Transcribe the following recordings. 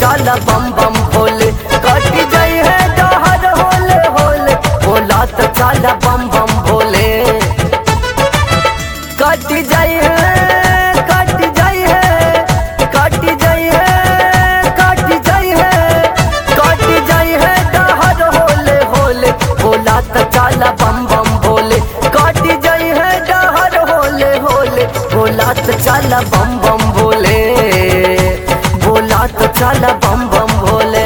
चल बम बम भोले कट जाई है डहर होले होले बोला तो चल बम बम भोले कट जाई है कट जाई है कट जाई है कट जाई है कट जाई है डहर होले होले बोला तो चल बम बम भोले कट जाई है डहर होले होले बोला तो चल बम बम भोले बोला तो चल बम बम भोले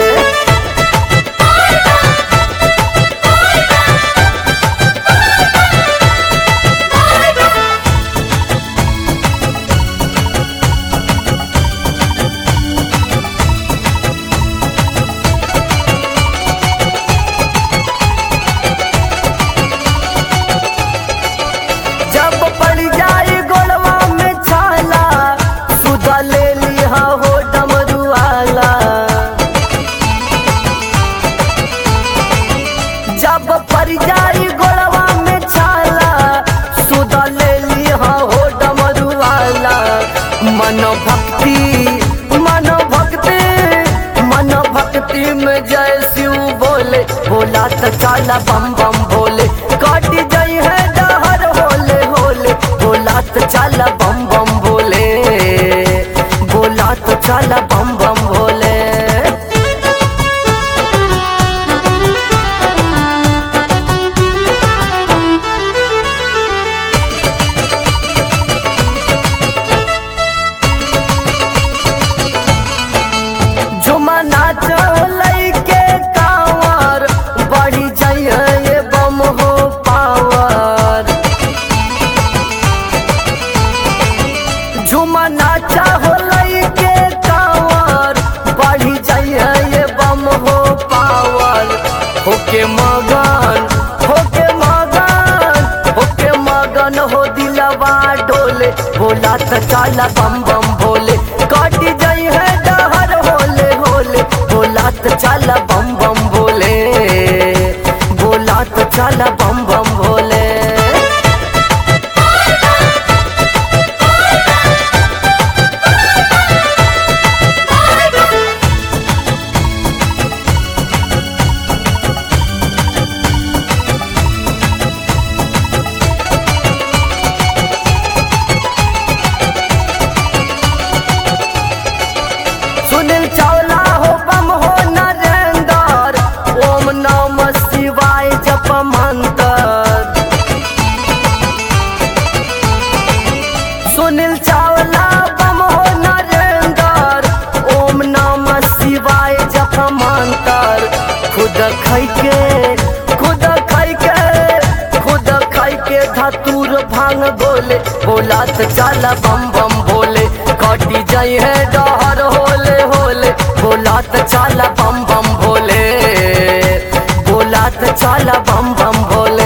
जब पड़ जाए गोलवा में छाला सुधा ले लिया हो डमरुआला जब पड़ जाए गोलवा में छाला सुधा ले लिया हो डमरुआला मन भक्ति मन भक्ति मन भक्ति में जय शिव बोले बोला तो चाला बम बम बोले कट जाई है डहर होले होले बोला तो चाला बम बम बोले बोला तो चाला बम बम बोले झुमा नाचो लइके कांवर बढ़ी जाइए ये बम हो पावर झुमा नाचा हो लइके कांवर बढ़ी जाइए ये बम हो पावर होके मगन होके मगन होके मगन हो दिलवा डोले बोला तो चाला बम बम भोले कट जाई है डहर होले होले बोला तो चाला बम बम भोले बोला तो चाला बम बम भोले सुनील चावला हो बम हो नरेंदर ओम नम शिवाय जप मंत्र सुनील चावला बम हो नरेंदर ओम नम शिवाय जप मंत्र खुद खाई के खुद खाई के खुद खाई के धतूर भांग बोले बोला तो चाला बम बम बोले कटी जाई है डहर होले होले बोला तो चाला बम बम भोले बोला तो चाला बम बम भोले